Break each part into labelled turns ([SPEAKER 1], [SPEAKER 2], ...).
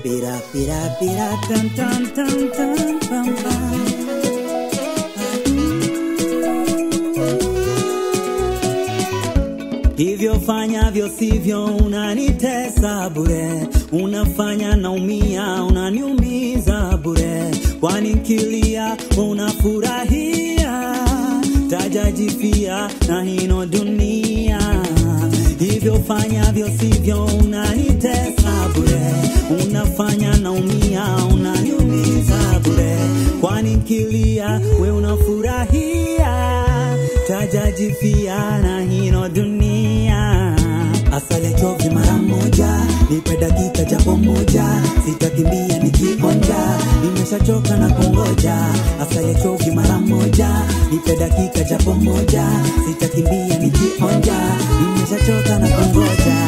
[SPEAKER 1] Pira, pira, pira, tam, tam, tam, tam, pam, pam. Hivyo fanyavyo sivyo, unanitesa bure, unafanya naumia, unaniumiza bure, kwani kilia unafurahia, tajajifia na hino dunia. Hivyo fanyavyo sivyo, unanitesa bure, unafanya naumia, unaniumiza bure, kwani kilia we unafurahia tajajifia na hino dunia. Asale chovi mara moja, nipe dakika japo moja, sitakimbia nikionja, nimeshachoka na kungoja. Asale chovi mara moja, nipe dakika japo moja, sitakimbia nikionja, nimeshachoka na kungoja.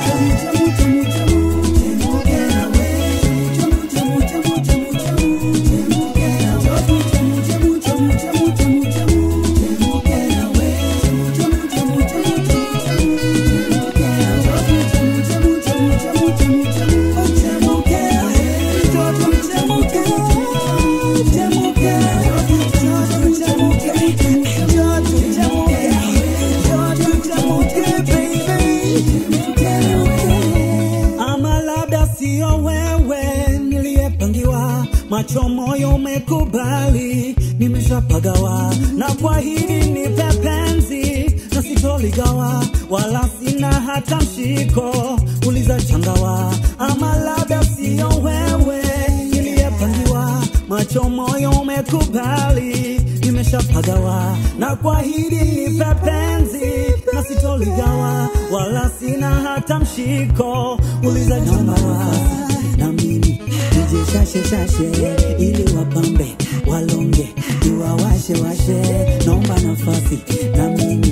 [SPEAKER 1] ama labda sio wewe niliyepangiwa, macho moyo umekubali, nimeshapagawa na kwa hili nipe penzi na sitoligawa, wala sina hata mshiko, uliza changawa. Ama labda sio wewe niliyepangiwa, macho moyo umekubali, nimeshapagawa na kwa hili nipe penzi na sitoligawa, wala sina hata mshiko, uliza changawa na mimi nije shashe shashe, ili wapambe walonge, iwawashe washe, naomba nafasi na mimi